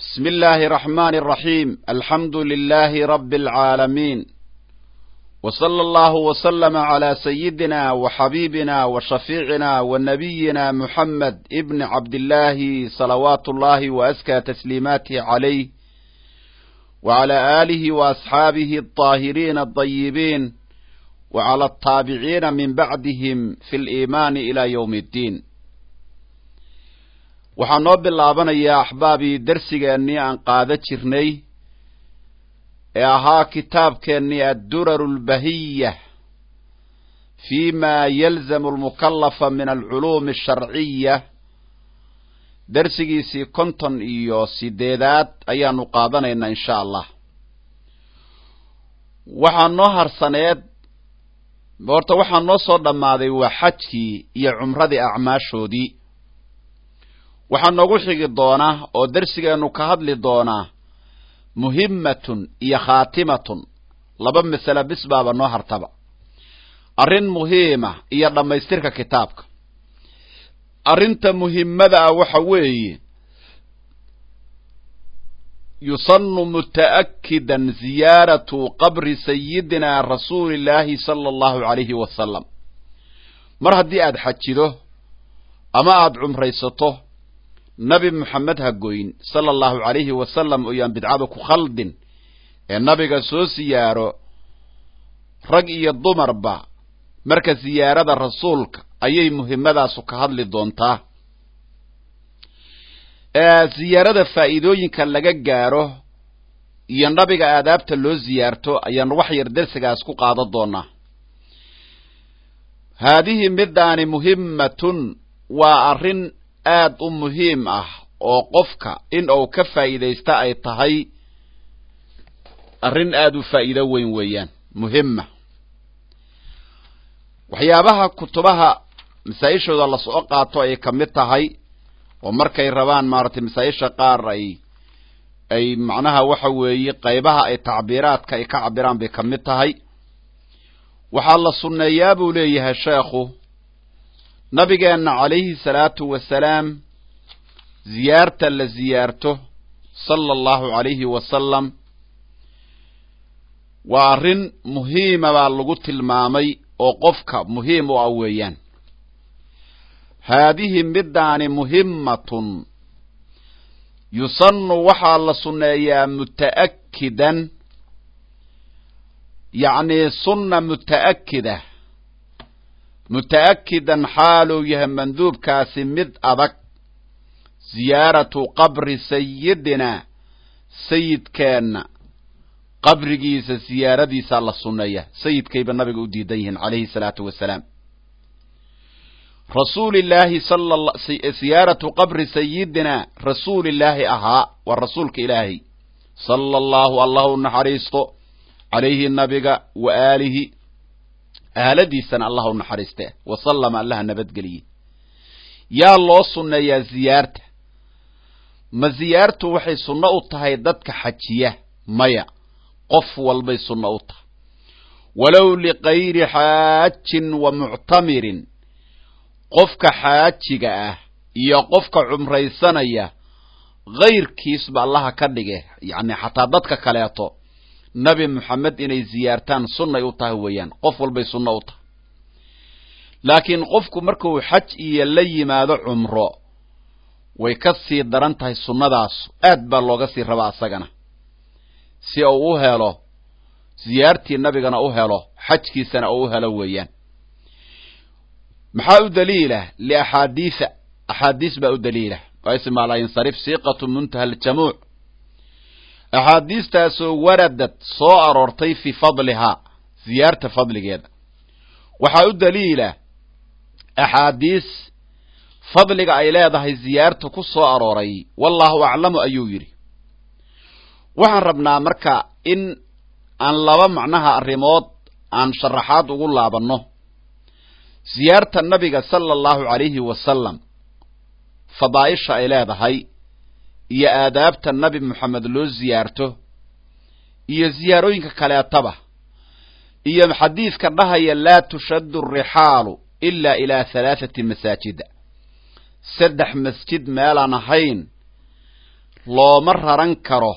بسم الله الرحمن الرحيم الحمد لله رب العالمين وصلى الله وسلم على سيدنا وحبيبنا وشفيعنا ونبينا محمد ابن عبد الله صلوات الله وأزكى تسليماته عليه وعلى آله وأصحابه الطاهرين الطيبين وعلى التابعين من بعدهم في الإيمان إلى يوم الدين waxaa noo bilaabanayaa axbaabii darsigeennii aan qaada jirnay ee ahaa kitaabkeennii adduraru lbahiya fi ma yalzamu almukallafa min alculuumi asharciya darsigiisii konton iyo sideedaad ayaanu qaadanaynaa insha allah waxaa noo harsaneed horta waxaa noo soo dhammaaday waa xajkii iyo cumradii acmaashoodii waxaa noogu xigi doonaa oo darsigeennu ka hadli doonaa muhimmatun iyo khaatimatun laba masale bis baaba noo hartaba arrin muhiima iyo dhammaystirka kitaabka arrinta muhimmada ah waxa weeye yusanu muta'akkidan ziyaaratu qabri sayidina rasuuli illaahi sala allahu calayhi wasalam mar haddii aad xajido ama aada cumraysato nabi moxamed ha goyn sala allahu calayhi wasalam oyaan bidcada ku khaldin ee nabiga soo siyaaro rag iyo dumarba marka siyaarada rasuulka ayay muhimadaasu ka hadli doontaa siyaarada faa'iidooyinka laga gaaro iyo nabiga aadaabta loo siyaarto ayaan wax yar dersigaas ku qaadan doonaa haadihi midaani muhimmatun waa arrin aad u muhiim ah oo qofka in uu ka faa'iidaysta ay tahay arrin aad u faa'iido weyn weeyaan muhima waxyaabaha kutubaha masaa-ishooda lasoo qaato ay ka mid tahay oo markay rabaan maaragtay masaa-isha qaar ay ay macnaha waxa weeye qaybaha ay tacbiiraadka ay ka cabiraan bay ka mid tahay waxaa la sunneeyaa buu leeyahay sheekhu nabigeenna calayhi salaatu wasalaam ziyaarta la ziyaarto sala allahu calayhi wasalam waa arrin muhiima baa lagu tilmaamay oo qofka muhiim u ah weeyaan haadihi midaani muhimmatun yusannu waxaa la sunneeyaa muta'akkidan yacnii sunna muta'akkida muta'akkidan xaaluu yahay manduubkaasi mid adag ziyaaratu qabri sayidina sayidkeenna qabrigiisa siyaaradiisaa la sunneeya sayidkayba nabiga u diidan yihiin calayhi salaatu wasalaam rasuulillaahi siyaaratu qabri sayidina rasuulillaahi ahaa waa rasuulka ilaahay sala allahu allah u naxariisto calayhi nabiga wa aalihi aaladiisana allah u naxariiste wasallama allaha nabadgeliye yaa loo sunneeyaa ziyaarta ma ziyaartu waxay sunno u tahay dadka xajiya maya qof walbay sunno u tahay walow likayri xaajin wa muctamirin qofka xaajiga ah iyo qofka cumraysanaya kayrkiisba allaha ka dhige yacni xataa dadka kaleeto nabi moxamed inay ziyaartaan sunnay u tahay weeyaan qof walbay sunno u tahay laakiin qofku markuu xaj iyo la yimaado cumro way ka sii daran tahay sunnadaas aad baa looga sii rabaa asagana si uu u helo ziyaartii nabigana u helo xajkiisana uu u helo weeyaan maxaa u daliila liaxaadiisa axaadiis baa u daliila waa isma la yansarif siiqatu muntaha aljamuuc axaadiistaasoo waradad soo aroortay fii fadlihaa ziyaarta fadligeeda waxaa u daliila axaadiis fadliga ay leedahay ziyaarta ku soo arooray wallaahu aclamu ayuu yidhi waxaan rabnaa marka in aan laba macnaha arrimood aan sharaxaad ugu laabanno ziyaarta nabiga sala allahu calayhi wasalam fadaa'isha ay leedahay iyo aadaabta nabi moxamed loo ziyaarto iyo ziyaarooyinka kaleetaba iyo xadiidka dhahaya laa tushaddu arixaalu ila ilaa halaathati masaajida saddex masjid meelaan ahayn looma raran karo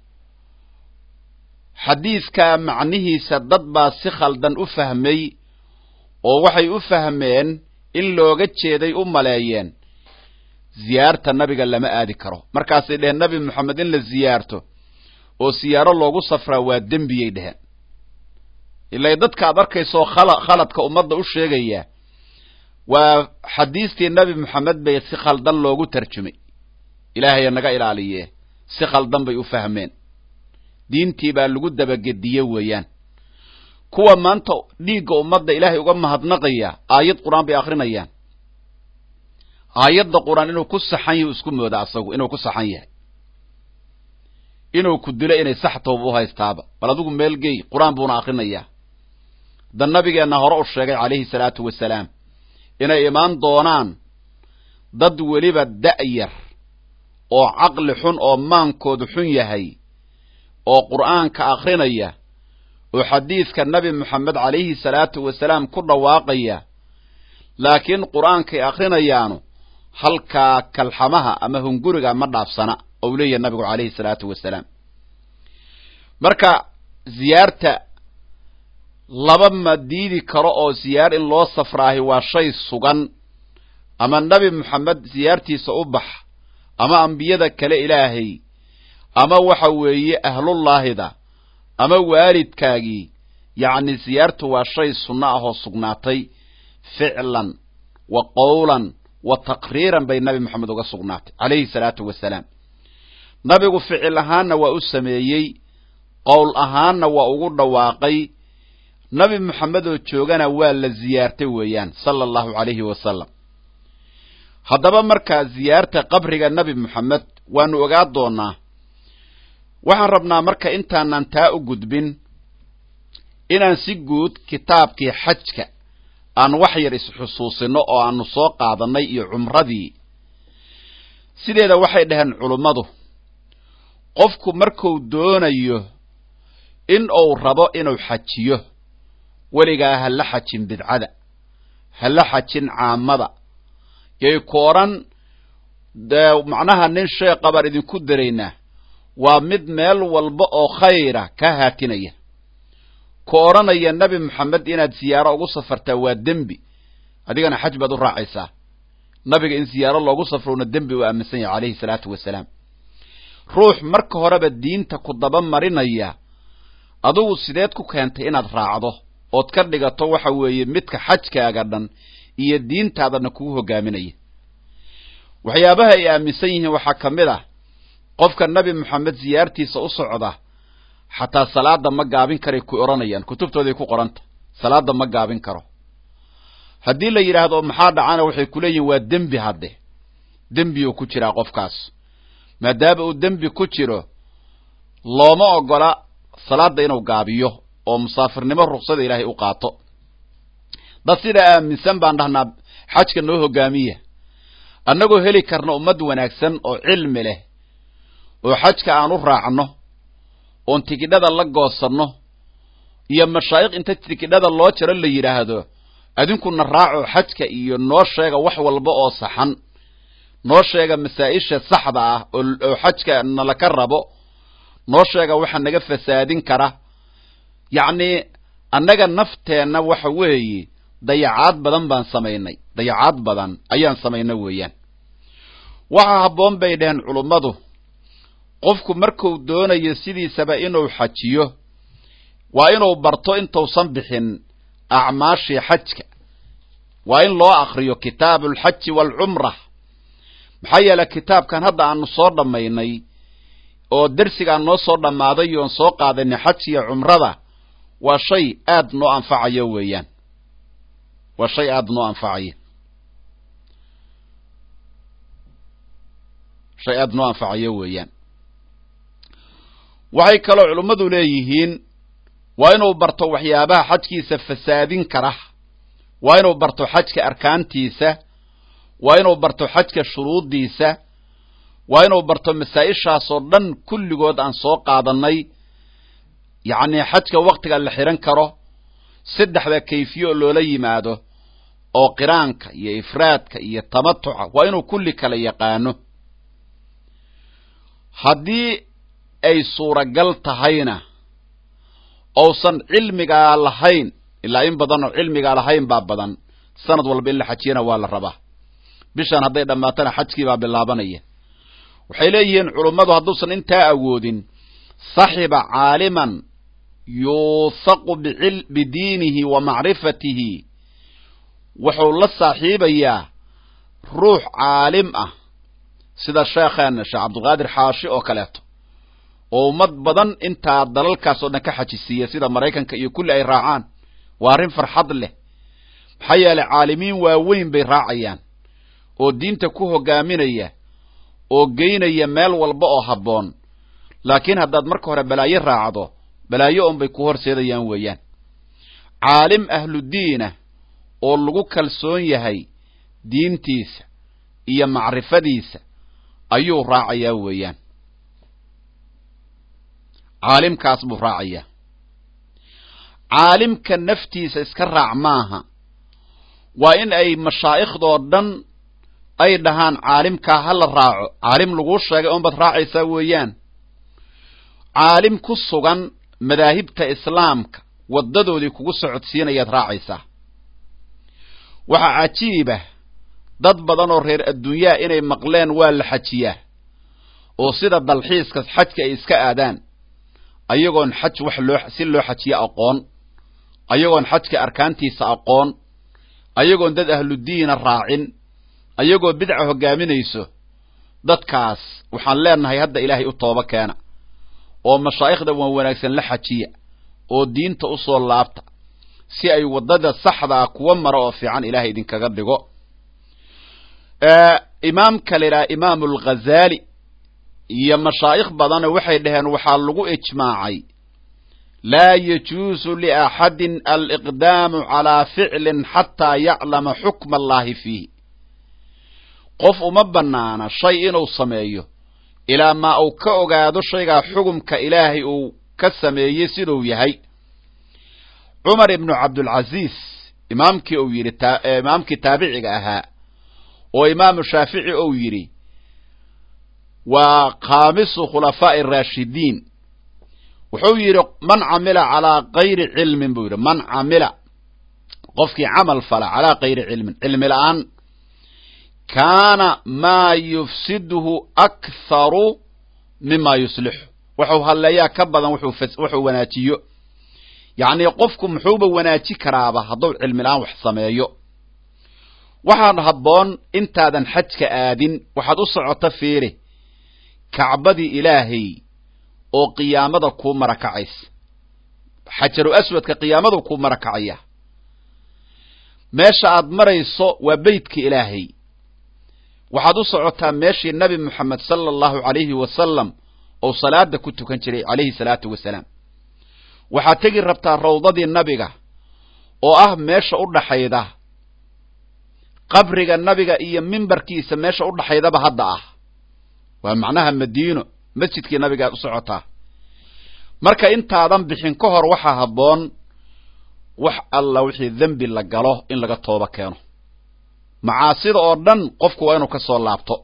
xadiiskaa macnihiisa dad baa si khaldan u fahmay oo waxay u fahmeen in looga jeeday u maleeyeen ziyaarta nabiga lama aadi karo markaasay dheheen nabi moxamed in la ziyaarto oo siyaaro loogu safraa waa dembiyay dheheen ilaa dadka ad arkaysoo khala khaladka ummadda u sheegaya waa xadiistii nabi moxamed bay si khaldan loogu tarjumay ilaahaya naga ilaaliye si khaldan bay u fahmeen diintii baa lagu dabagediye weeyaan kuwa maanta dhiigga ummadda ilaahay uga mahadnaqaya aayad qur-aan bay akrinayaan aayadda qur-aan inuu ku saxan yahay isku mooda asagu inuu ku saxan yahay inuu ku dilo inay sax tooba u haystaaba bal adigu meel gey qur-aan buuna akrinayaa da nabigeenna hore u sheegay calayhi salaatu wasalaam inay imaan doonaan dad weliba da'yar oo caqli xun oo maankoodu xun yahay oo qur'aanka akrinaya oo xadiidka nabi moxamed calayhi salaatu wasalaam ku dhawaaqaya laakiin qur'aankay akrinayaanu halkaa kalxamaha ama hunguriga ma dhaafsana ou leeyahay nabigu calayhi salaatu wasalaam marka ziyaarta laba ma diidi karo oo ziyaar in loo safraahi waa shay sugan ama nabi moxamed ziyaartiisa u bax ama ambiyada kale ilaahay ama waxa weeye ahlullaahida ama waalidkaagii yacni ziyaartu waa shay sunno ah oo sugnaatay ficlan wa qowlan wa taqriiran bay nabi moxamed uga sugnaatay calayhi salaatu wasalaam nabigu ficil ahaanna waa u sameeyey qowl ahaanna waa ugu dhawaaqay nabi moxamed oo joogana waa la ziyaartay weeyaan sala allahu calayhi wasalam haddaba markaa ziyaarta qabriga nabi moxamed waanu ogaa doonaa waxaan rabnaa marka intaanan taa u gudbin inaan si guud kitaabkii xajka aan wax yar isxusuusino oo aanu soo qaadannay iyo cumradii sideeda waxay dhaheen culummadu qofku markuu doonayo in uu rabo inuu xajiyo weligaa ha la xajin bidcada ha la xajin caamada yay kooran dee macnaha nin sheekha baan idinku daraynaa waa mid meel walba oo khayra ka haatinaya ka odhanaya nebi moxamed inaad siyaaro ugu safartaa waa dembi adigana xaj baad u raacaysaa nabiga in siyaaro loogu safrowna dembi uu aaminsan yahay calayhi salaatu wasalaam ruux marka horeba diinta ku daba marinaya adugu sideed ku keentay inaad raacdo ood ka dhigato waxa weeye midka xajkaaga dhan iyo diintaadana kugu hogaaminaya waxyaabaha ay aaminsan yihiin waxaa ka mid ah qofka nebi moxamed siyaartiisa u socda xataa salaada ma gaabin karay ku odhanayaan kutubtooday ku qoranta salaada ma gaabin karo haddii la yidhaahdo maxaa dhacana waxay ku leeyihin waa dembi hadde dembiyuu ku jiraa qofkaas maadaama uu dembi ku jiro looma ogola salaada inuu gaabiyo oo musaafirnimo ruksada ilaahay u qaato dad sidaa aaminsan baan dhahnaa xajka noo hogaamiya annagoo heli karna ummad wanaagsan oo cilmi leh oo xajka aan u raacno oon tikidhada la goosanno iyo mashaayikh inta tikidhada loo jaro la yidhaahdo adinkuna raaco xajka iyo noo sheega wax walba oo saxan noo sheega masaa-isha saxda ah oo xajka nalaka rabo noo sheega waxa naga fasaadin kara yacni annaga nafteenna waxa weeye dayacaad badan baan samaynay dayacaad badan ayaan samaynay weeyaan waxaa habboon bay dhaheen culummadu qofku marku doonayo sidiisaba inuu xajiyo waa inuu barto intuusan bixin acmaashii xajka waa in loo akriyo kitaabu alxaji waalcumra maxaa yeeley kitaabkan hadda aanu soo dhammaynay oo dersigaan noo soo dhammaaday oon soo qaadanay xaj iyo cumrada waa shay aad noo anfacayo weeyaan waa shay aada noo anfacaya shay aada noo anfacayo weeyaan waxay kaloo culummadu leeyihiin waa inuu barto waxyaabaha xajkiisa fasaadin kara waa inuu barto xajka arkaantiisa waa inuu barto xajka shuruuddiisa waa inuu barto masaa-ishaasoo dhan kulligood aan soo qaadannay yacnii xajka waktiga la xidhan karo saddexda kayfiye oo loola yimaado oo qiraanka iyo ifraadka iyo tamatuca waa inuu kulli kala yaqaano haddii ay suuragal tahayna ousan cilmigaa lahayn ilaa in badan oo cilmigaa lahayn baa badan sanad walba in la xajiyana waa la rabaa bishan hadday dhammaatana xajkii baa bilaabanaya waxay leeyihiin culummadu hadduusan intaa awoodin saxiba caaliman yuuthaqu bidiinihi wa macrifatihi wuxuu la saaxiibayaa ruux caalim ah sida sheekheena sheekh cabdulqaadir xaashi oo kaleeto oo ummad badan intaa dalalkaas oo dhan ka xajisiiya sida maraykanka iyo kulli ay raacaan waa arrin farxad leh maxaa yeelay caalimiin waaweyn bay raacayaan oo diinta ku hogaaminaya oo geynaya meel walba oo habboon laakiin haddaad marka hore balaayo raacdo balaayo unbay ku horseedayaan weeyaan caalim ahludiinah oo lagu kalsoon yahay diintiisa iyo macrifadiisa ayuu raacayaa weeyaan caalimkaas buu raacayaa caalimka naftiisa iska raac maaha waa in ay mashaaikhdoo dhan ay dhahaan caalimkaa ha la raaco caalim laguu sheegay unbaad raacaysaa weeyaan caalim ku sugan madaahibta islaamka waddadoodii kugu socodsiinayaad raacaysaa waxaa cajiibah dad badan oo reer adduunyaha inay maqleen waa la xajiyaa oo sida dalxiiska xajka ay iska aadaan ayagoon xaj wax loo si loo xajiyo aqoon ayagoon xajka arkaantiisa aqoon ayagoon dad ahludiina raacin ayagoo bidca hogaaminayso dadkaas waxaan leenahay hadda ilaahay u tooba keena oo mashaa'ikhda waan wanaagsan la xajiya oo diinta u soo laabta si ay waddada saxdaa kuwa mara oo fiican ilaahay idinkaga dhigo imaamka la yidhaha imaamu alghazaali iyo mashaa'ikh badana waxay dhaheen waxaa lagu ijmaacay laa yajuusu liaxadin aliqdaamu calaa ficlin xataa yaclama xukma allahi fiihi qof uma bannaana shay inuu sameeyo ilaa maa uu ka ogaado shaygaa xugumka ilaahay uu ka sameeyey siduu yahay cumar ibnu cabdulcasiis imaamkii uu yidhi imaamkii taabiciga ahaa oo imaamu shaafici ou yidhi waa khaamisu khulafaa'i araashidiin wuxuu yidhi man camila calaa kayri cilmin buu yidhi man camila qofkii camal fala calaa kayri cilmin cilmi la'aan kaana maa yufsiduhu aktharu mima yuslixu wuxuu halleeyaa ka badan wuxuu wanaajiyo yacnii qofku muxuuba wanaaji karaaba hadduu cilmi la'aan wax sameeyo waxaan habboon intaadan xajka aadin waxaad u socota fiiri kacbadii ilaahay oo qiyaamada kuu marakacaysa xajaru aswadka qiyaamadu kuu marakacaya meesha aad marayso waa beytka ilaahay waxaad u socotaa meeshii nabi moxamed sala allahu calayhi wasalam oo salaada ku tukan jiray calayhi salaatu wasalaam waxaad tegi rabtaa rawdadii nabiga oo ah meesha u dhaxayda qabriga nabiga iyo mimbarkiisa meesha u dhaxaydaba hadda ah waa macnaha madiino masjidkii nabigaad u socotaa marka intaadan bixin ka hor waxaa habboon wax alla wixii dembi la galo in laga tooba keeno macaasida oo dhan qofku waa inuu ka soo laabto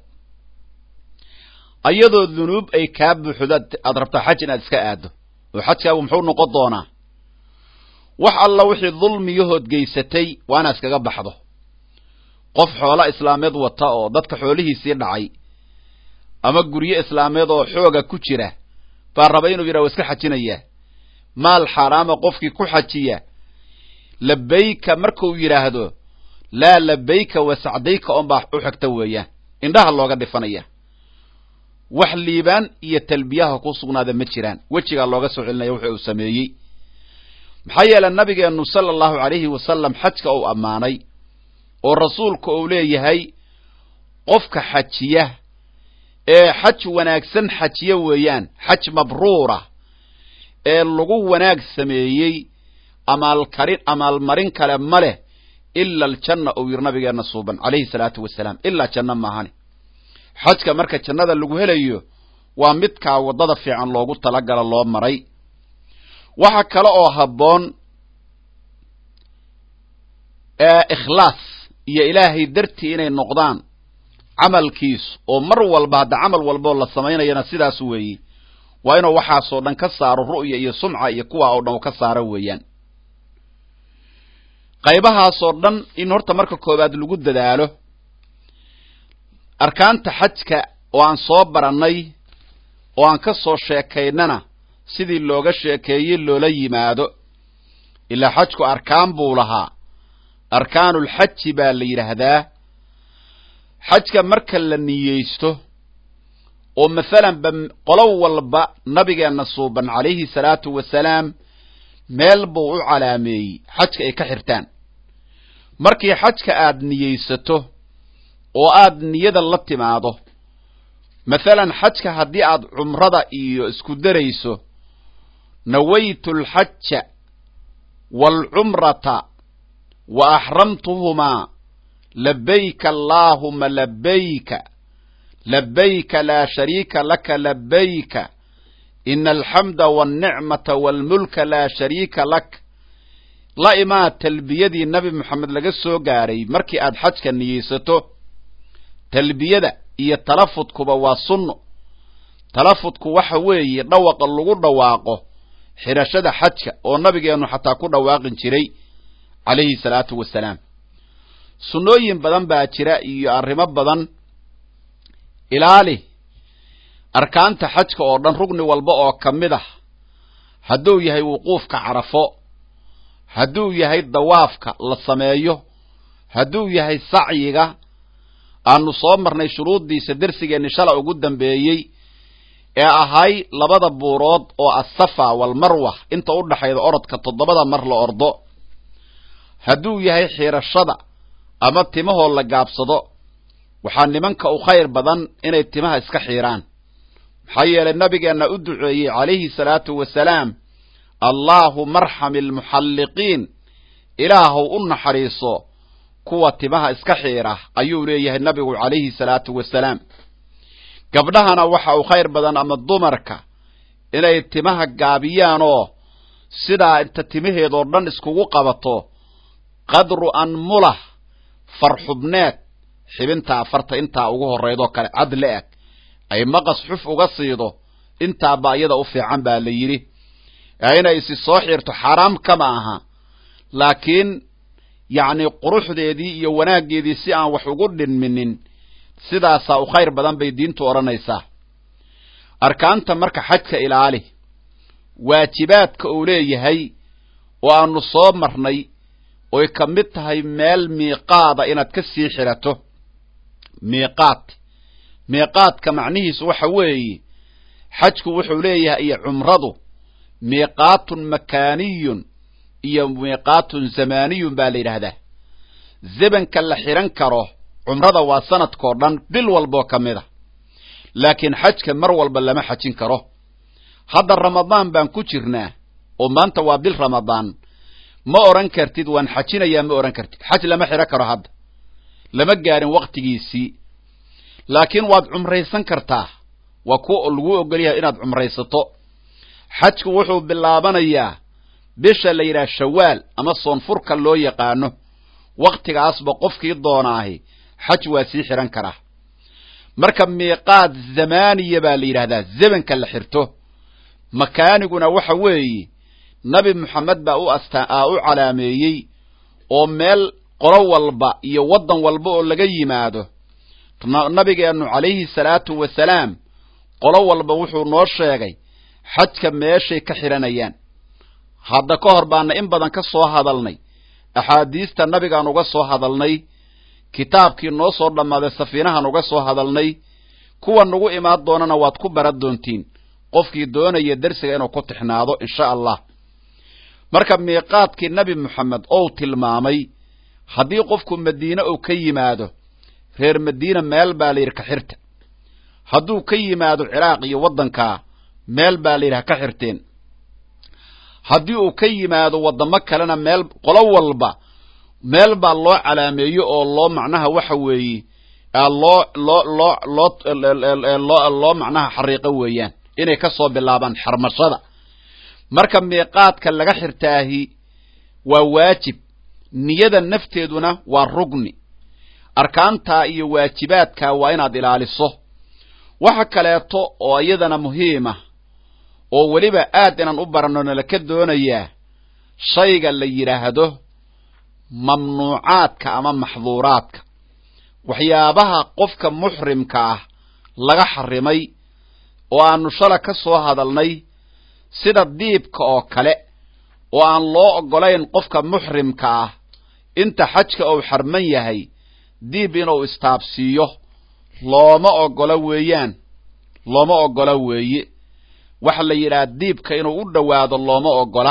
ayadoo dunuub ay kaa buuxdo aad rabtaa xaj inaad iska aaddo oo xajkaagu muxuu noqon doonaa wax alla wixii dulmiyahood geysatay waa inaad iskaga baxdo qof xoola islaameed wata oo dadka xoolihiisii dhacay ama guryo islaameed oo xooga ku jira baa raba inuu yidhaha wa iska xajinayaa maal xaaraama qofkii ku xajiya labayka markuu yidhaahdo laa labayka wa sacdayka oonbaa u xigta weeyaan indhaha looga dhifanaya wax liibaan iyo talbiyaha ku sugnaada ma jiraan wejigaa looga soo celinaya wuxuu uu sameeyey maxaa yeele nabigeennu sala allahu calayhi wasalam xajka uu ammaanay oo rasuulku uu leeyahay qofka xajiya ee xaj wanaagsan xajiya weeyaan xaj mabruura ee lagu wanaag sameeyey amaalkarin amaalmarin kale ma leh ila aljanna uu yidhi nabigeenna suuban calayhi salaatu wasalaam ilaa janno maahane xajka marka jannada lagu helayo waa midkaa waddada fiican loogu talagala loo maray waxa kale oo habboon ikhlaas iyo ilaahay dartii inay noqdaan camalkiisu oo mar walba hadda camal walboo la samaynayana sidaas weeye waa inuu waxaasoo dhan ka saaro ru'ya iyo sumca iyo kuwa oo dhan u ka saaro weeyaan qaybahaasoo dhan in horta marka koowaad lagu dadaalo arkaanta xajka oo aan soo barannay oo aan ka soo sheekaynana sidii looga sheekeeyey loola yimaado ilaa xajku arkaan buu lahaa arkaanulxaji baa la yidhaahdaa xajka marka la niyeysto oo masalanba qolo walba nabigeenna suuban calayhi salaatu wasalaam meel buu u calaameeyey xajka ay ka xirtaan markii xajka aad niyeysato oo aad niyada la timaado masalan xajka haddii aad cumrada iyo isku darayso nawaytu alxaja waalcumrata wa axramtuhumaa labayka allaahuma labayka labayka laa shariika laka labayka ina alxamda walnicmata waalmulka laa shariika lak la imaa talbiyadii nabi moxamed laga soo gaaray markii aad xajka niyeysato talbiyada iyo talafudkuba waa sunno talafudku waxa weeye dhawaqa lagu dhawaaqo xidhashada xajka oo nabigeennu xataa ku dhawaaqin jiray calayhi salaatu wasalaam sunnooyin badan baa jira iyo arrimo badan ilaali arkaanta xajka oo dhan rugni walba oo ka mid ah hadduu yahay wuquufka carafo hadduu yahay dawaafka la sameeyo hadduu yahay sacyiga aanu soo marnay shuruuddiisa dersigeenni shala ugu dambeeyey ee ahay labada buurood oo assafa walmarwa inta u dhaxayda orodka toddobada mar la ordo hadduu yahay xiirashada ama timahoo la gaabsado waxaa nimanka u khayr badan inay timaha iska xiiraan maxaa yeelay nabigeenna u duceeyey calayhi salaatu wasalaam allaahuma arxami almuxalliqiin ilaahow u naxariiso kuwa timaha iska xiira ayuu leeyahay nabigu calayhi salaatu wasalaam gabdhahana waxa uu khayr badan ama dumarka inay timaha gaabiyaanoo sidaa inta timaheedoo dhan iskugu qabato qadru anmulah farxubneed xibintaa farta intaa ugu horraydoo kale cad la-eg ay maqas xuf uga siido intaaba iyada u fiican baa la yidhi inay isi soo xiirto xaaraam kama aha laakiin yacni quruxdeedii iyo wanaaggeedii si aan wax ugu dhinminin sidaasaa u khayr badan bay diintu odhanaysaa arkaanta marka xajka ilaali waajibaadka uu leeyahay oo aanu soo marnay oy ka mid tahay meel miiqaada inaad ka sii xidhato miiqaad miiqaadka macnihiisu waxa weeye xajku wuxuu leeyahay iyo cumradu miiqaatun makaaniyun iyo miiqaatun zamaaniyun baa la yidhaahdaa zebanka la xidhan karo cumrada waa sanadkao dhan bil walboo ka mid a laakiin xajka mar walba lama xajin karo hadda ramadaan baan ku jirnaa oo maanta waa bil ramadaan ma odhan kartid waan xajinayaa ma odhan kartid xaj lama xidhan karo hadda lama gaarin waktigiisii laakiin waad cumraysan kartaa waa kuwa lagu ogolyahay inaad cumraysato xajku wuxuu bilaabanayaa bisha la yidhaha shawaal ama soonfurka loo yaqaano wakhtigaasba qofkii doonaahi xaj waa sii xidhan karaa marka miiqaad zamaaniya baa la yidhahdaa zebanka la xirto makaaniguna waxa weeye nabi moxamed baa u astaa u calaameeyey oo meel qolo walba iyo waddan walba oo laga yimaado nabigeennu calayhi salaatu wasalaam qolo walba wuxuu noo sheegay xajka meeshay ka xidhanayaan hadda ka hor baana in badan ka soo hadalnay axaadiista nabigaan uga soo hadalnay kitaabkii noo soo dhammaaday safiinahan uga soo hadalnay kuwa nagu imaan doonana waad ku baran doontiin qofkii doonaya dersiga inuu ku tixnaado insha allah marka miiqaadkii nebi moxamed ou tilmaamay haddii qofku madiine uu ka yimaado reer madiina meel baa la yidhi ka xirta hadduu ka yimaado ciraaq iyo waddankaa meel baa la yidhi ha ka xirteen haddii uu ka yimaado waddamo kalena meel qolo walba meel baa loo calaameeyo oo loo macnaha waxa weeye loo loo loo loo loo loo macnaha xariiqo weeyaan inay ka soo bilaabaan xarmashada marka miiqaadka laga xirtaahi waa waajib niyada nafteeduna waa rugni arkaantaa iyo waajibaadkaa waa inaad ilaaliso waxa kaleeto oo iyadana muhiima oo weliba aad inaan u baranno nalaka doonayaa shayga la yidhaahdo mamnuucaadka ama maxduuraadka waxyaabaha qofka muxrimka ah laga xarimay oo aanu shala ka soo hadalnay sida diibka oo kale oo aan loo oggolayn qofka muxrimka ah inta xajka uu xarman yahay diib inuu istaabsiiyo looma oggola weeyaan looma oggola weeye waxa la yidhaha diibka inuu u dhowaado looma oggola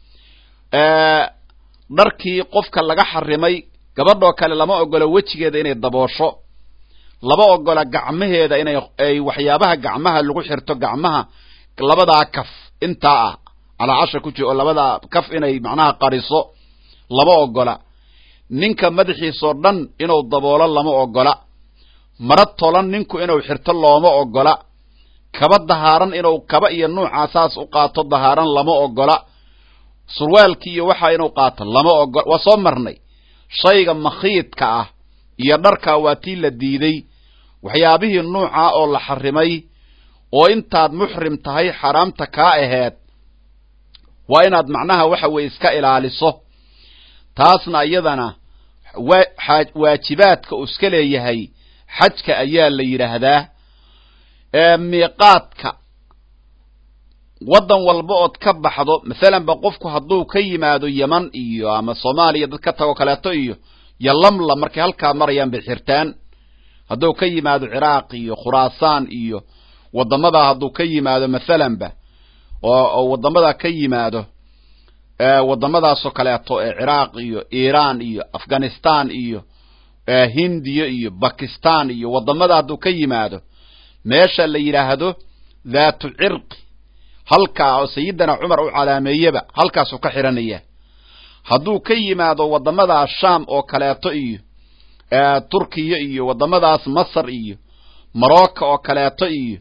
dharkii qofka laga xarimay gabadhoo kale lama oggola wejigeeda inay daboosho lama oggola gacmaheeda inay ay waxyaabaha gacmaha lagu xirto gacmaha labadaa kaf intaa ah calaacasha ku jiro oo labadaa kaf inay macnaha qariso lama oggola ninka madaxiisoo dhan inuu daboolo lama oggola mara tolan ninku inuu xirto looma oggola kaba dahaaran inuu kaba iyo nuucaasaas u qaato dahaaran lama oggola surwaalkii iyo waxaa inuu qaato lama oggola waa soo marnay shayga makhiidka ah iyo dharkaa waa tii la diiday waxyaabihii nuucaa oo la xarimay oo intaad muxrim tahay xaraamta kaa aheed waa inaad macnaha waxa weeye iska ilaaliso taasna iyadana waajibaadka uu iska leeyahay xajka ayaa la yidhaahdaa miiqaadka waddan walba ood ka baxdo masalan ba qofku hadduu ka yimaado yeman iyo ama soomaaliya dad ka tago kaleeto iyo iyo lamla markay halkaa marayaan bay xirtaan hadduu ka yimaado ciraaq iyo khuraasaan iyo waddamadaa hadduu ka yimaado masalanba oo waddamadaa ka yimaado waddamadaasoo kaleeto ee ciraaq iyo iiraan iyo afghanistan iyo hindiya iyo bakistan iyo waddamada hadduu ka yimaado meesha la yidhaahdo dhaatu cirqi halkaa oo sayidina cumar u calaameeyeba halkaasuu ka xidhanaya hadduu ka yimaado waddamadaas sham oo kaleeto iyo turkiya iyo waddamadaas masar iyo morocco oo kaleeto iyo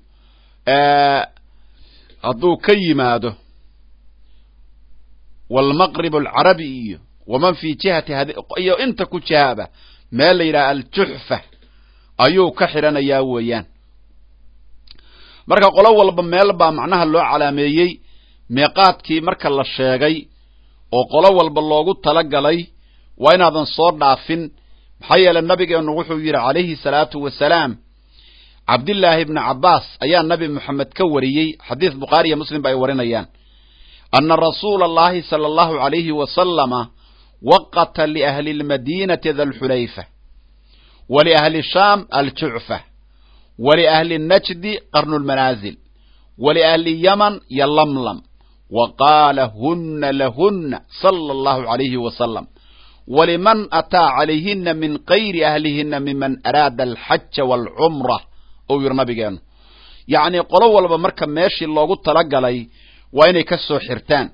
hadduu ka yimaado walmaqrib alcarabi iyo waman fii jihati iyo inta ku jihaaba meel la yidhaha aljuxfa ayuu ka xidhanayaa weeyaan marka qolo walba meel baa macnaha loo calaameeyey miiqaadkii marka la sheegay oo qolo walba loogu talagalay waa inaadan soo dhaafin maxaa yeelay nabigeennu wuxuu yidhi calayhi salaatu wasalaam cabdillaahi ibni cabbaas ayaa nabi moxamed ka wariyey xadiis bukhaari iyo muslim ba ay warinayaan ana rasuula allahi sala allahu alayhi wasalama waqata liahli lmadiinati dalxulayfa waliahli shaam aljucfa waliahli najdi qarnu lmanaazil waliahli yaman yolamlam wa qaala huna lahuna sala allahu alayhi wasalam waliman ataa calayhina min kayri ahlihina miman araada alxaja waalcumra ou yidhi nabigeenu yacnii qolo walba marka meeshii loogu talagalay waa inay ka soo xirtaan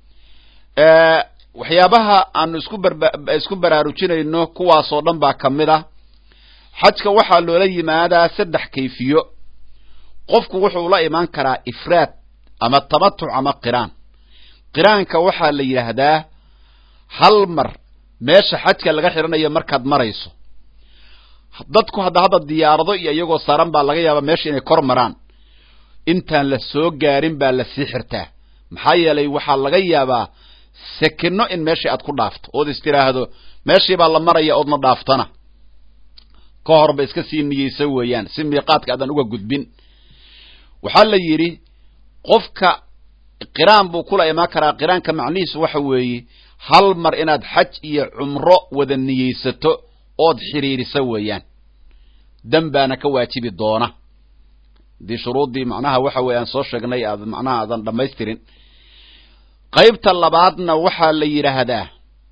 waxyaabaha aanu isku isku baraarujinayno kuwaasoo dhan baa ka mid ah xajka waxaa loola yimaadaa saddex kayfiyo qofku wuxuu la imaan karaa ifraad ama tamatuc ama qiraan qiraanka waxaa la yidhaahdaa hal mar meesha xajka laga xidhanayo markaad marayso dadku hadda hadda diyaarado iyo iyagoo saaran baa laga yaabaa meesha inay kor maraan intaan la soo gaarin baa la sii xirtaa maxaa yeelay waxaa laga yaabaa sekino in meeshii aad ku dhaafto ood is tiraahdo meeshii baa la maraya oodna dhaaftana ka horba iska sii niyeysa weeyaan si miiqaadka aadan uga gudbin waxaa la yidhi qofka qiraan buu kula imaan karaa qiraanka macnihiisu waxa weeye hal mar inaad xaj iyo cumro wada niyeysato ood xidhiirisa weeyaan dan baana ka waajibi doona haddii shuruuddii macnaha waxa weye aan soo sheegnay aad macnaha aadan dhammaystirin qaybta labaadna waxaa la yidhaahdaa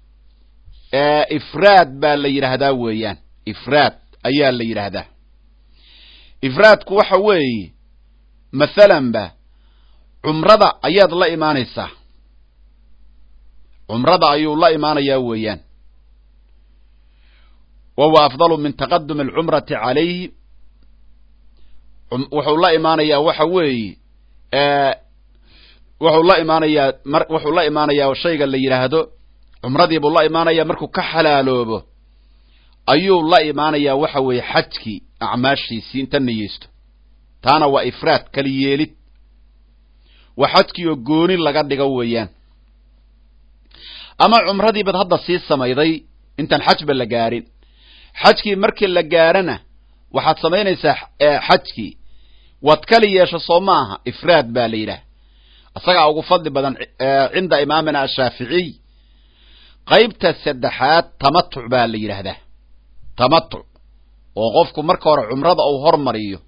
ifraad baa la yidhaahdaa weeyaan ifraad ayaa la yidhaahdaa ifraadku waxa weeye mathalanba cumrada ayaad la imaanaysaa cumrada ayuu la imaanayaa weeyaan wahuwa afdalu min taqadumi alcumrati calayhi wuxuu la imaanayaa waxa weeye wuxuu la imaanayaa mar wuxuu la imaanayaa shayga la yidhaahdo cumradiibuu la imaanayaa markuu ka xalaaloobo ayuu la imaanayaa waxa weeye xajkii acmaashiisii inta niyeysto taana waa ifraad kali yeelid waa xajkii oo gooni laga dhigo weeyaan ama cumradii bad hadda sii samayday intaan xajba la gaarin xajkii markii la gaarana waxaad samaynaysaa xajkii waad kali yeesho soo ma aha ifraad baa la yidhaah isagaa ugu fadli badan cinda imaamina ashaaficiy qaybta saddexaad tamatuc baa la yidhaahdaa tamatuc oo qofku marka hore cumrada uu hormariyo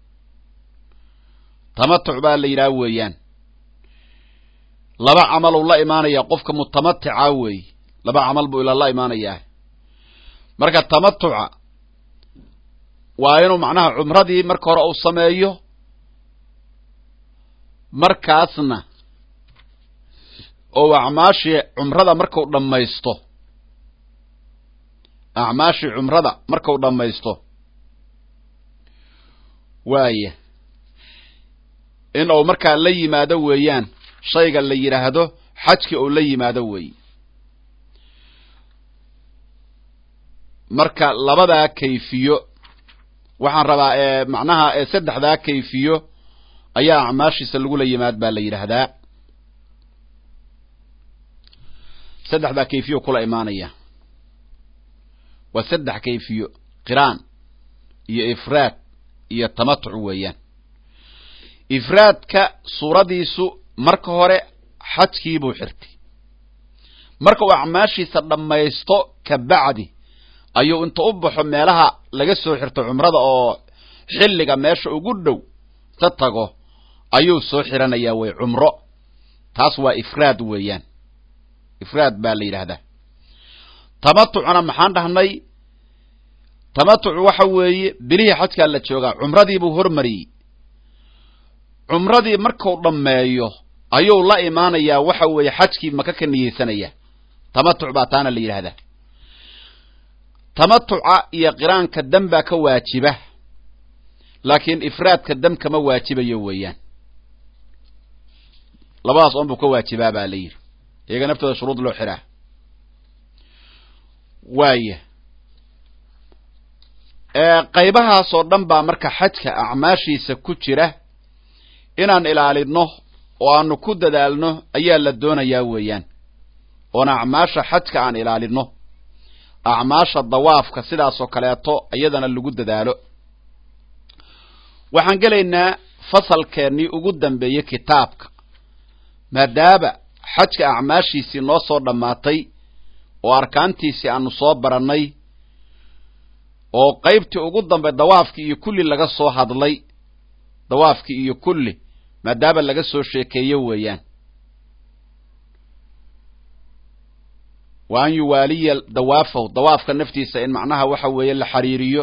tamatuc baa la yidhaha weeyaan laba camal uu la imaanaya qofka mutamatica weeye laba camal buu ila la imaanayaa marka tamatuca waa inuu macnaha cumradii marka hore uu sameeyo markaasna oo acmaashii cumrada markau dhammaysto acmaashii cumrada markau dhammaysto waaya in uu markaa la yimaado weeyaan shayga la yidhaahdo xajki uu la yimaado weeye marka labadaa kayfiyo waxaan rabaa ee macnaha ee saddexdaa kayfiyo ayaa acmaashiisa lagula yimaad baa la yidhaahdaa saddexdaa kayfiyo kula imaanaya waa saddex kayfiyo qiraan iyo ifraad iyo tamatuc weeyaan ifraadka suuradiisu marka hore xajkiibuu xirtay marka uu acmaashiisa dhammaysto ka bacdi ayuu inta u baxo meelaha laga soo xirto cumrada oo xilliga meesha ugu dhow ta tago ayuu soo xiranayaa way cumro taas waa ifraad weeyaan ifraad baa la yidhaahdaa tamatucna maxaan dhahnay tamatucu waxa weeye bilihii xajkaa la joogaa cumradiibuu hormariyey cumradii marku dhammeeyo ayuu la imaanayaa waxa weeye xajkii maka ka niyeysanaya tamatuc baa taana la yidhaahdaa tamatuca iyo qiraanka dam baa ka waajiba laakiin ifraadka dam kama waajibayo weeyaan labadaas oon buu ka waajibaa baa la yidhi iyaga naftooda shuruud loo xiraa waaya qaybahaasoo dhan baa marka xajka acmaashiisa ku jira inaan ilaalino oo aanu ku dadaalno ayaa la doonayaa weeyaan oon acmaasha xajka aan ilaalino acmaasha dawaafka sidaasoo kaleeto iyadana lagu dadaalo waxaan gelaynaa fasalkeennii ugu dambeeyey kitaabka maadaaba xajka acmaashiisii noo soo dhammaatay oo arkaantiisii aanu soo barannay oo qaybtii ugu dambe dawaafkii iyo kulli laga soo hadlay dawaafkii iyo kulli maadaaba laga soo sheekeeyo weeyaan wa an yuwaaliya dawaafahu dawaafka naftiisa in macnaha waxa weeye la xiriiriyo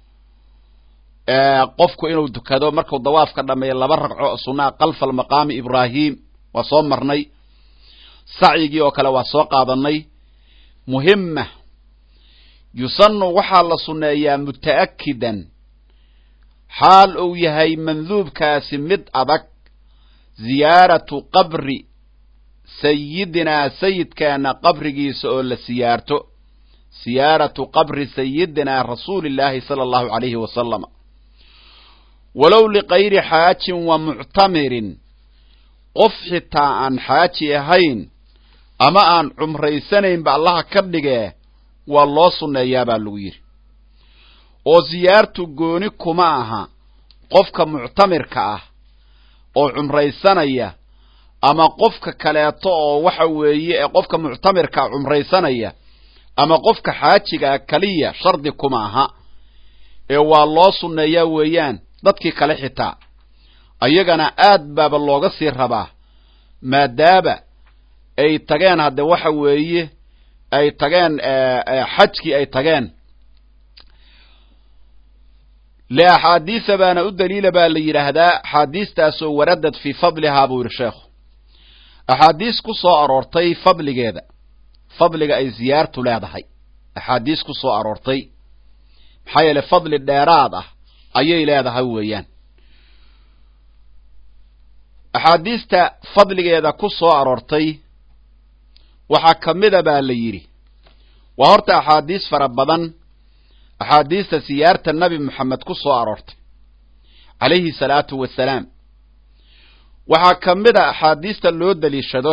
qofku inuu dukado markuu dawaafka dhameeyo laba ragco sunaa kalfa maqaami ibraahim waa soo marnay sacyigii oo kale waa soo qaadanay muhima yusanu waxaa la sunneeyaa muta'akidan xaal uu yahay manduubkaasi mid adag ziyaaratu qabri sayidinaa sayidkeena qabrigiisa oo la siyaarto siyaaratu qabri sayidinaa rasuulillaahi sala allahu calayhi wasalam walow likayri xaajin wa muctamirin qof xitaa aan xaaji ahayn ama aan cumraysanaynba allaha ka dhigee waa loo sunneeyaa baa lagu yidhi oo siyaartu gooni kuma aha qofka muctamirka ah oo cumraysanaya ama qofka kaleeto oo waxa weeye ee qofka muctamirka cumraysanaya ama qofka xaajigaa kaliya shardi kuma aha ee waa loo sunneeyaa weeyaan dadkii kale xitaa ayagana aad baaba looga sii rabaa maadaaba ay tageen hadde waxa weeye ay tageen xajkii ay tageen liaxaadiisa baana u daliila baa la yidhaahdaa axaadiistaasoo waradad fii fadlihaa buu yidhi sheekhu axaadiis ku soo aroortay fadligeeda fadliga ay ziyaartu leedahay axaadiis ku soo aroortay maxaa yeele fadli dheeraad ah ayay leedahay weeyaan axaadiista fadligeeda ku soo aroortay waxaa ka mida baa la yidhi waa horta axaadiis fara badan axaadiista siyaarta nabi moxamed ku soo aroortay calayhi salaatu wasalaam waxaa ka mid a axaadiista loo daliishado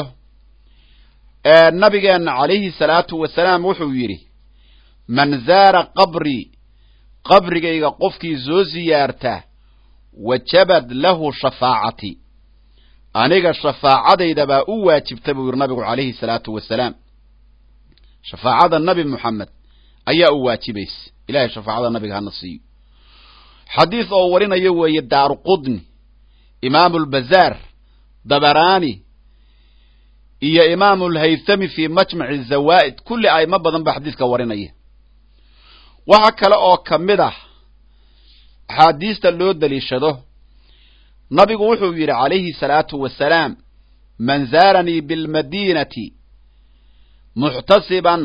ee nabigeenna calayhi salaatu wasalaam wuxuu yidhi man zaara qabrii qabrigayga qofkii soo siyaarta wajabad lahu shafaacati aniga shafaacadayda baa u waajibta buu yidhi nabigu calayhi salaatu wasalaam shafaacada nabi moxamed ayaa u waajibaysa ilahay shafaacada nabiga hana siiyo xadiis oo warinayo weeye daaru qudni imaamu lbazaar dabaraani iyo imaamu lhaythami fi majmaci zawaa'id kulli aimo badan ba xadiiska warinaya waxa kale oo ka mid ah axaadiista loo daliishado nabigu wuxuu yidhi calayhi salaatu wasalaam man zaaranii bilmadiinati muxtasiban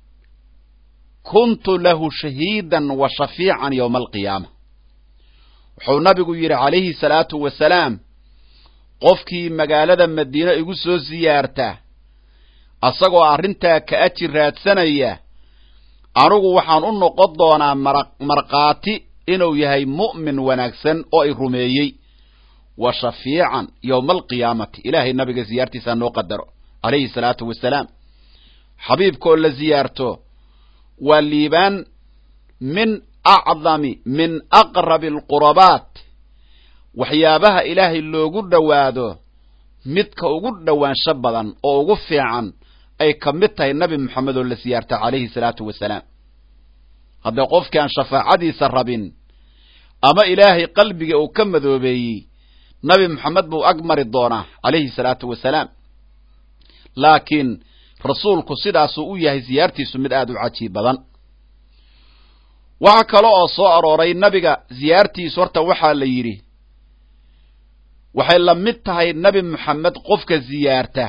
kuntu lahu shahiidan wa shafiican yowma alqiyaama wuxuu nabigu yidhi calayhi salaatu wasalaam qofkii magaalada madiine igu soo siyaarta asagoo arrintaa ka aji raadsanaya anugu waxaan u noqon doonaa markhaati inuu yahay mu'min wanaagsan oo i rumeeyey wa shafiican yowma alqiyaamati ilaahay nabiga siyaartiisaa noo qadaro calayhi salaatu wasalaam xabiibkaoo la siyaarto waa liibaan min acdami min aqrabi alqurabaat waxyaabaha ilaahay loogu dhowaado midka ugu dhowaansho badan oo ugu fiican ay ka mid tahay nabi moxamed oo la siyaarta calayhi salaatu wasalaam haddee qofkii aan shafaacadiisa rabin ama ilaahay qalbiga uu ka madoobeeyey nabi moxamed buu ag mari doonaa calayhi salaatu wasalaam laakiin rasuulku sidaasuu u yahay siyaartiisu mid aada u cajiib badan waxaa kale oo soo arooray nabiga siyaartiisu horta waxaa la yidhi waxay la mid tahay nabi moxamed qofka siyaarta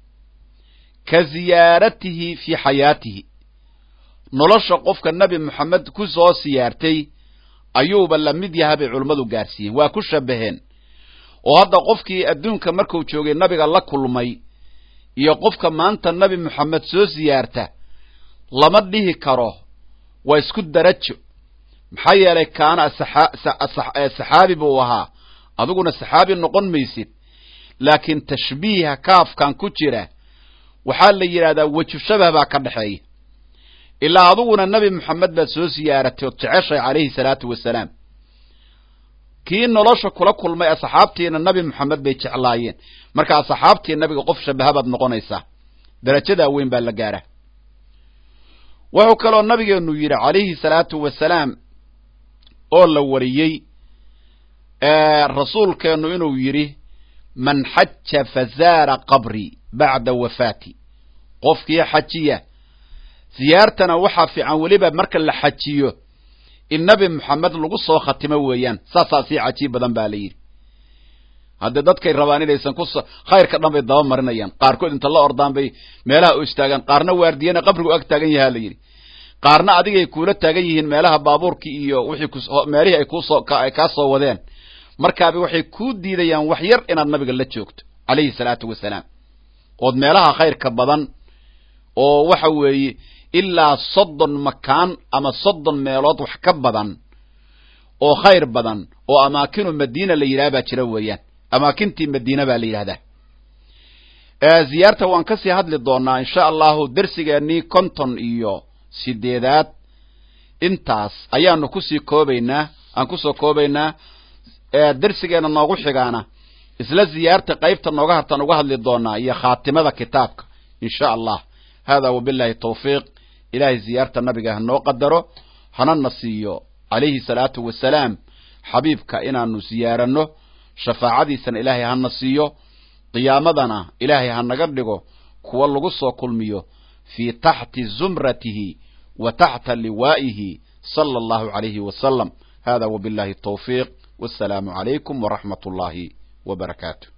ka siyaaratihi fii xayaatihi nolosha qofka nabi moxamed ku soo siyaartay ayuuba la mid yaha bay culummadu gaarsiiyeen waa ku shabaheen oo hadda qofkii adduunka markuu joogay nabiga la kulmay iyo qofka maanta nabi moxamed soo siyaarta lama dhihi karo waa isku darajo maxaa yeelay kaana saxaabi buu ahaa adiguna saxaabi noqon maysid laakiin tashbiiha kaafkan ku jira waxaa la yidhahdaa weju shabah baa ka dhexeeya ilaa adiguna nebi moxamed baad soo siyaaratay ood jeceshay calayhi salaatu wasalaam kii nolosha kula kulmay asxaabtiina nabi moxamed bay jeclaayeen marka asxaabtii nabiga qof shabaha baad noqonaysaa darajadaa weyn baa la gaara wuxuu kaloo nabigeenu yidhi calayhi salaatu wasalaam oo la wariyey rasuulkeennu inuu yidhi man xaja fazaara qabrii bacda wafaati qofkii xajiya siyaartana waxaa fiican weliba marka la xajiyo in nabi moxamed lagu soo khatimo weeyaan saasaa sii cajiib badan ba la yidhi haddee dadkay rabaan inaysan ku khayrka dhan bay daba marinayaan qaarkood inta la ordaan bay meelaha u istaagaan qaarna waardiyana qabrigu ag taagan yahaa la yidhi qaarna adigay kuula taagan yihiin meelaha baabuurkii iyo wixii meelihii ay kuusoo ay kaa soo wadeen markaaba waxay kuu diidayaan wax yar inaad nabiga la joogto calayhi salaatu wasalaam ood meelaha khayrka badan oo waxa weeye ilaa soddon makaan ama soddon meelood wax ka badan oo khayr badan oo amaakinu madiina la yidhaha baa jira weeyaan amaakintii madiina baa la yidhahdaa ziyaarta waan kasii hadli doonaa insha allahu dersigeenii konton iyo sideedaad intaas ayaanu kusii koobaynaa aan kusoo koobaynaa dersigeena noogu xigaana isla ziyaarta qaybta nooga hartaan uga hadli doonaa iyo khaatimada kitaabka insha allah hada wabillahi tawfiiq ilahay ziyaarta nabiga hanoo qadaro hanana siiyo calayhi salaatu wasalaam xabiibka inaanu ziyaaranno shafaacadiisana ilaahay hana siiyo qiyaamadana ilaahay hanaga dhigo kuwa lagu soo kulmiyo fii taxti zumratihi wa taxta liwaa'ihi sala allahu calayhi wasalam hada wabillahi tawfiiq wassalaamu calaykum waraxmat ullaahi wa barakaatu